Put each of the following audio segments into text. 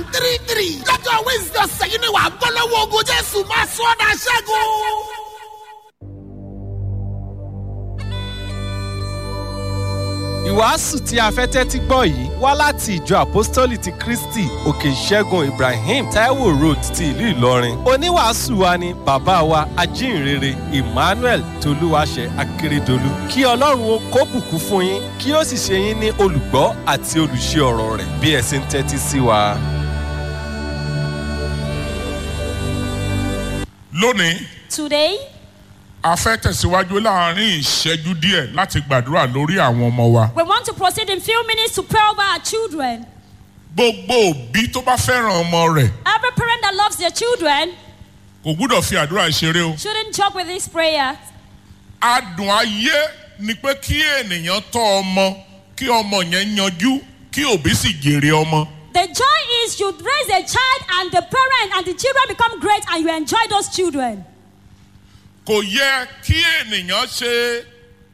three three lọ́jọ́ wednesday ọ̀sẹ̀ yìí ni wàá gbọ́ lọ́wọ́ ogun jésù máa sọ ọ́ dà ṣẹ́gun. ìwàásù tí a fẹ́ tẹ́tí gbọ́ yìí wá láti ìjọ àpọ́stólì ti kristi òkè ìṣẹ́gun ibrahim taiwo road ti ìlú ìlọrin oníwàásù wa ni bàbá wa ajínrere emmanuel tolúwaṣẹ akérèdọlù kí ọlọ́run ó kó bùkún fún yín kí ó sì ṣe yín ní olùgbọ́ àti olùṣe ọ̀rọ̀ rẹ̀ bí ẹ ṣe ń tẹ́tí sí wa. lónìí Today, a fẹ́ tẹ̀síwájú láàrin ìṣẹ́jú díẹ̀ láti gbàdúrà lórí àwọn ọmọ wa. we want to proceed in few minutes to pray over our children. gbogbo òbí tó bá fẹ́ràn ọmọ rẹ̀ Every parent that loves their children kò gbúdọ̀ fi àdúrà ṣeré o. shouldn't joke with this prayer. adùn ayé ni pé kí ènìyàn tọ́ ọmọ kí ọmọ yẹn yanjú kí òbí sì jèrè ọmọ. The joy is you raise a child and the parent and the children become great and you enjoy those children. kò yẹ kí ènìyàn ṣe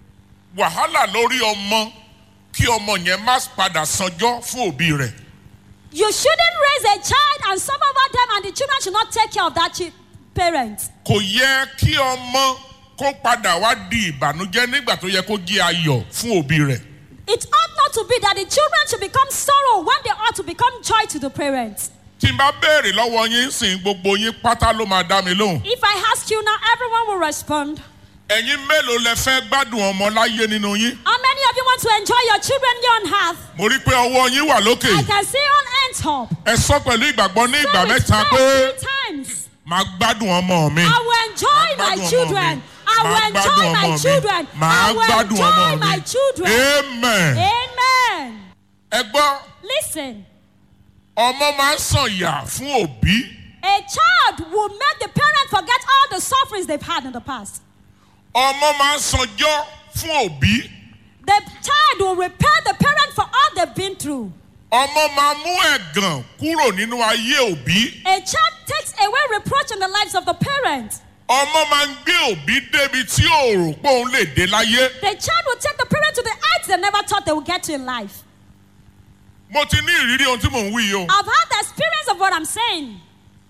wàhálà lórí ọmọ kí ọmọ yẹn má padà sanjọ́ fún òbí rẹ̀. You shouldn't raise a child and suffer over them and the children should not take care of that chi- parent. kò yẹ kí ọmọ kó padà wá di ìbànújẹ́ nígbà tó yẹ kó jẹ́ ayọ̀ fún òbí rẹ̀. It ought not to be that the children should become sorrow when they ought to become joy to the parents. tí n bá béèrè lọ́wọ́ yín sìn gbogbo yín pátá ló máa dá mi lóhùn. If I ask you now, everyone will respond. ẹ̀yin mélòó lẹ fẹ́ gbádùn ọmọ láyé nínú yín. How many of you want to enjoy your children here on earth? mo rí pé ọwọ́ yín wà lókè. I can see all hands up. ẹ sọ pẹ̀lú ìgbàgbọ́ ní ìgbà Say with mẹ́ta faith pé three times. màá gbádùn ọmọ mi. I will enjoy Màá my gbádùn ọmọ children. mi. I Màá will gbádùn enjoy my ọmọ mi. children. Màá I will gbádùn ọmọ enjoy my mi. children. amen. Amen. ẹ gbọ́ Listen, ọmọ máa ń sàn yà fún òbí. a child will make the parent forget all the sufferings they've had in the past. ọmọ máa ń sanjọ́ fún òbí. The child will repair the parent for all they've been through. ọmọ máa mú ẹ̀gàn kúrò nínú ayé òbí. A child takes away reproach in the lives of the parent. ọmọ máa ń gbé òbí débi tí ò rò pé òun lè dé láyé. The child will take the parent to the heights they never thought they would get to in life. mo ti ní ìrírí ohun tí mò ń wí yìí o. I've had the experience of what I'm saying.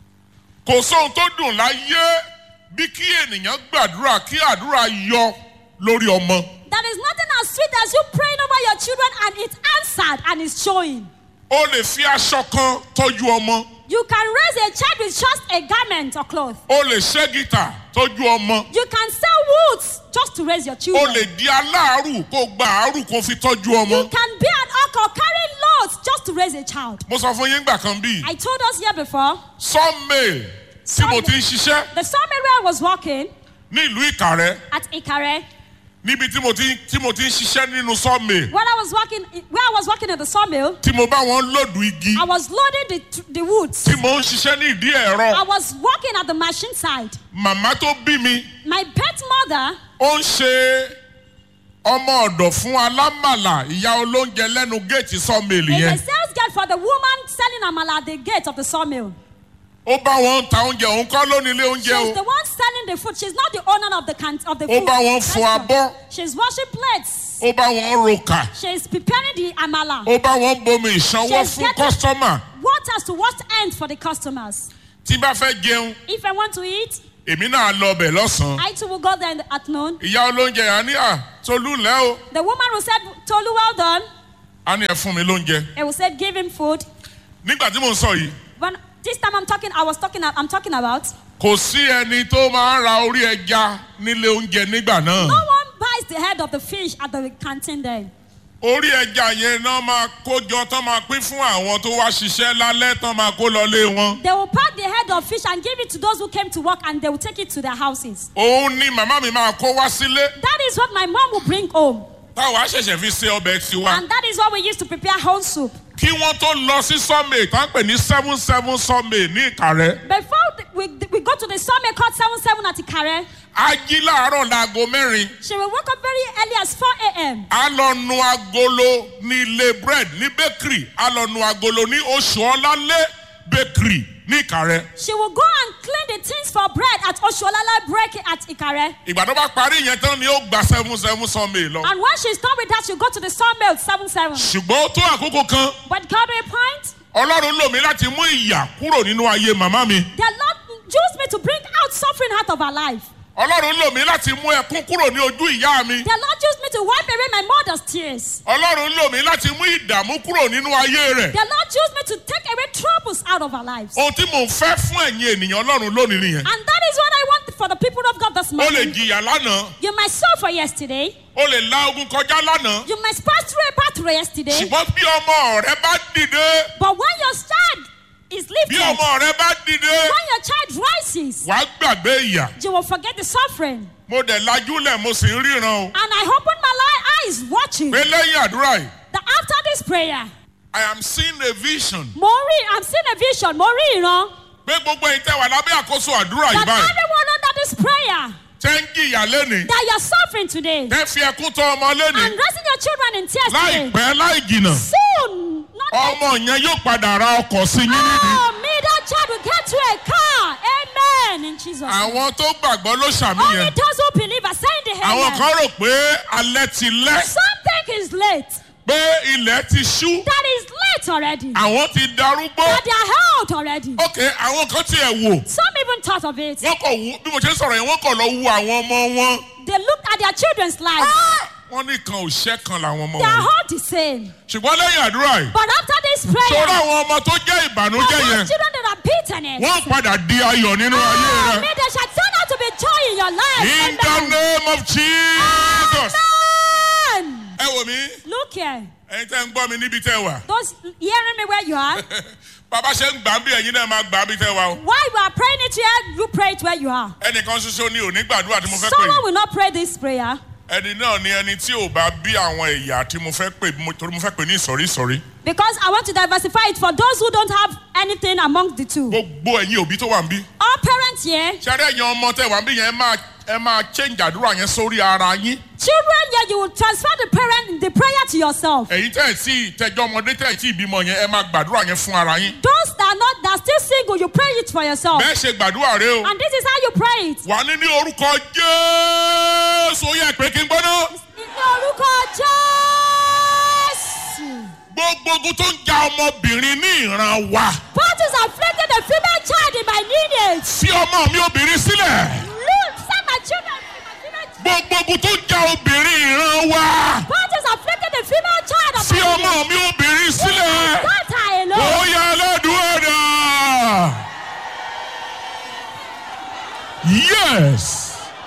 kò sóhun tó dùn láyé bí kí ènìyàn gbàdúrà kí àdúrà yọ lórí ọmọ. There is nothing as sweet as you praying over your children and it's answered and it's showing. o lè fi aṣọ kan tọ́jú ọmọ. You can raise a child with just a garment or cloth. o lè ṣẹ́ gítà tọ́jú ọmọ. You can sell woods just to raise your o children. lè di aláàárù kó gba àárù kó fi tọ́jú You ọmọ. can be an uncle carrying loads just to raise a child. mo sọ fún yín gbà kan bíi I told us here before, sawmill tí mo ti ń ṣiṣẹ́ the sawmill where I was working ní ìlú ìkàrẹ́ at Ikare, níbi tí mo ti tí mo ti ń ṣiṣẹ́ nínú sawmill when I was working, where I was working at the sawmill, tí mo bá wọn lòdù igi I was loading the, the woods. tí mo ń ṣiṣẹ́ ní ìdí I ẹ̀rọ was working at the machine side. màmá tó bí mi My pet mother ó ń ṣe ọmọ ọ̀dọ̀ fún alámàlà ìyá olóúnjẹ lẹ́nu géètì sawmill is a yẹn sales girl for the woman selling amala at the gate of the sawmill. ó bá wọn ta oúnjẹ òun kọ́ lónìí ilé oúnjẹ She's o the one selling the food. She's not the owner of the can of the Ó food. bá wọn fọ restaurant. abọ́. She's washing plates. ó bá wọn roka She's preparing the amala. ó bá wọn bomi ìsanwó She's fún getting- kọ́sítọ́mà Waters to wash ends for the customers. tí bá fẹ́ jẹun If I want to eat, èmi náà lọ bẹ̀ lọ́sàn-án I too will go there in the afternoon. ìyá olóúnjẹ yẹn á ní à tolú ńlẹ́ o The woman who said, Tolu, well done. á ní ẹ fún mi lóúnjẹ I will say, give him food. nígbà tí mò ń sọ yìí When this time I'm talking, I was talking, I'm talking about. kò sí ẹni tó máa ń ra orí ẹja nílé oúnjẹ nígbà náà No one buys the head of the fish at the canteen there. orí ẹja yẹn náà máa kójọ tán máa pín fún àwọn tó wá ṣiṣẹ́ lálẹ́ tán máa kó lọlé wọn They will pack the head of fish and give it to those who came to work and they will take it to their houses. òun ni màmá mi máa kó wá sílé That is what my mom will bring home. táwa ṣẹ̀ṣẹ̀ fi ṣe ọbẹ̀ tiwa And that is what we used to prepare whole soup. kí wọ́n tó lọ sí sọ́mẹ̀ tá ń pè ní seven seven sọ́mẹ̀ ní ìkàrẹ́ Before the- we, we go to the sawmill called 77 at Ikare, á jí láàárọ̀ láago mẹ́rin she will wake up very early as 4 a.m. á lọ nu agolo ní ilé bread ní bakery á lọ nu agolo ní oṣù ọlálé bakery ní ìkàrẹ́ She will go and clean the things for bread at Oshuolala Break at Ikare. ìgbà tó bá parí yẹn tán ni ó gba seven seven sọ́mẹ̀ lọ And when she's done with that, she'll go to the sawmill 77. ṣùgbọ́n ó tó àkókò kan But God will point, ọlọ́run lò mí láti mú ìyà kúrò nínú ayé màmá mi The Lord used me to bring out suffering out of her life. ọlọ́run lò mí láti mú ẹkún kúrò ní ojú ìyá mi The Lord used me to wipe away my mother's tears. ọlọ́run lò mí láti mú ìdààmú kúrò nínú ayé rẹ̀ The Lord used me to take away troubles out of our lives. ohun tí mò ń fẹ́ fún ẹ̀yin ènìyàn ọlọ́run lónìí nìyẹn And that is what I want for the people of God this o lè morning. jìyà lánàá You might suffer yesterday. o lè la ogun kọjá lánàá You might pass through a battle yesterday. ṣùgbọ́n bí ọmọ rẹ bá dìde But when your child is bí lifted, when ọmọ rẹ bá dìde your child rises, wàá gbàgbé ìyà you will forget the suffering. mo dẹ̀ lajúlẹ̀ mo sì ń ríran o And I open my li- eyes watching pé lẹ́yìn àdúrà yìí that after this prayer, I am seeing a vision mo rí, I'm seeing a vision, mo rí ìran, pé gbogbo ẹ̀yin tẹ́ wà lábẹ́ àkóso àdúrà yìí that báyìí everyone under this prayer tẹ́ ń jìyà lẹ́nìí that you're suffering today tẹ́ fi ẹkún tọ́ ọmọ and lẹ́nìí raising your children in tears today, láìpẹ́ láì jìnà soon, not yet, ọmọ yẹn yóò padà ra ọkọ̀ sí yín nídìí. oh, me, that child will get to a car. Amen. In Jesus' name. àwọn tó gbàgbọ́ ló ṣàmì Only yẹn those who believe are saying the àwọn amen. kan rò pé alẹ́ ti lẹ́ Some think it's late. pé ilẹ̀ ti ṣú That is late already. àwọn ti darúgbó That they are held already. ok àwọn kan tiẹ̀ wò Some even thought of it. wọ́n kọ̀ wú bí mo ṣe ń sọ̀rọ̀ yẹn wọ́n kọ̀ lọ wú àwọn ọmọ wọn They looked at their children's lives. Ah! wọ́n ní kan ò ṣẹ́ kan làwọn ọmọ They are wọn all the same. ṣùgbọ́n lẹ́yìn àdúrà yìí But after this sọ̀rọ̀ prayer, àwọn ọmọ tó jẹ́ for ìbànújẹ́ those yẹn children that are beaten it, wọ́n padà di ayọ̀ nínú ayé oh, rẹ may they shall turn out to be joy in your life. in the Amen. name of Jesus Amen. ẹ wò mí Look here. ẹ̀yin tẹ́ ń gbọ́ mi níbi tẹ́ wà Those hearing me where you are, bàbá ṣe ń gbà ń bí ẹ̀yin náà máa gbà ń bí tẹ́ wà o. while you are praying it here, you pray it where you are. ẹnìkan ṣoṣo ni ò ní gbàdúrà tí mo fẹ́ pè Someone will not pray this prayer ẹni náà ni ẹni tí ò bá bí àwọn ẹ̀yà tí mo fẹ́ pè mo- torí mo fẹ́ pè ní ìsọ̀rí ìsọ̀rí because I want to diversify it for those who don't have anything among the two. gbogbo ẹ̀yin òbí tó wà ń bí. All parents here, ṣáré ẹ̀yin ọmọ tẹ́ wà ń bí yẹn ẹ máa ẹ máa change àdúrà yẹn sórí ara yín children here, you will transfer the parent the prayer to yourself. ẹ̀yin tẹ́ ẹ̀ tí tẹjọ́ ọmọdé tẹ́ ẹ̀ tí ìbímọ yẹn ẹ máa gbàdúrà yẹn fún ara yín Those that are not that are still single, you pray it for yourself. bẹ́ẹ̀ ṣe gbàdúrà rẹ o And this is how you pray it. wà ní ní orúkọ jésù ó yẹ pé kí n gbọ́ná Ní orúkọ Jésù. gbogbo ogun tó ń ja ọmọbìnrin ní ìran wa Battles afflicting the female child in my lineage. fi ọmọ mi obìnrin sílẹ̀ Look, send my children to my female child. gbogbo ogun tó ń ja obìnrin ìran wa Battles afflicting the female child of fi my ọmọ lineage. mi obìnrin sílẹ̀. Daughter ó alone. yẹ aládùúgbò dà. yes.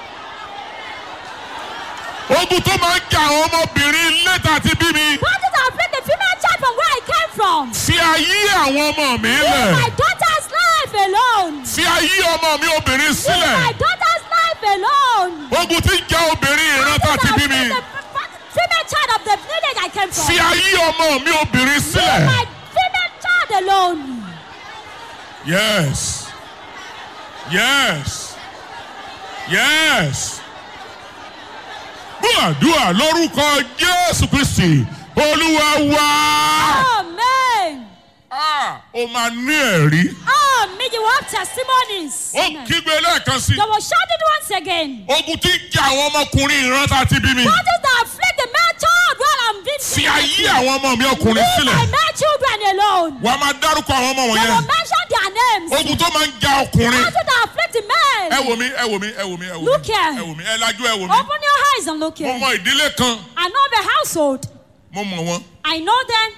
ogun tó máa ń jà àwọn ọmọbìnrin lẹ́tà àti bí mi. Battles afflict the female child from where I came from. fi ayé àwọn ọmọ mi Leave lẹ̀. my daughter's life alone. fi ayé ọmọ mi obìnrin Leave my sílẹ̀. daughter's life alone. ogun tí ń jà obìnrin ìran tá àti bí mi. The female child of the village I came from. fi ayé ọmọ mi obìnrin Leave sílẹ̀. my female child alone. yes. yes. yes. gbàdúrà lórúkọ jésù kristi olúwa wá. Amen. Ah, o máa ní ẹ̀rí. Oh, me, you have testimonies. ó kígbe lẹ́ẹ̀kan sí. You will shout it once again. ogun tí ń jà àwọn ọmọkùnrin ìran tá a ti bí mi. Battles that afflict the male child while I'm being fi ayé àwọn ọmọ mi ọkùnrin Leave my sílẹ̀. male children alone. wàá máa dárúkọ àwọn ọmọ You wọ̀nyẹn. will mention their names. ogun tó máa ń ja ọkùnrin. Battles that afflict the men. ẹ wò mí ẹ wò mí ẹ wò mí ẹ wò Look mí here. ẹ wò mí ẹ lajú ẹ wò mí. Open your eyes and look mo here. mọ ìdílé kan I know the household. mo mọ wọn. I know them.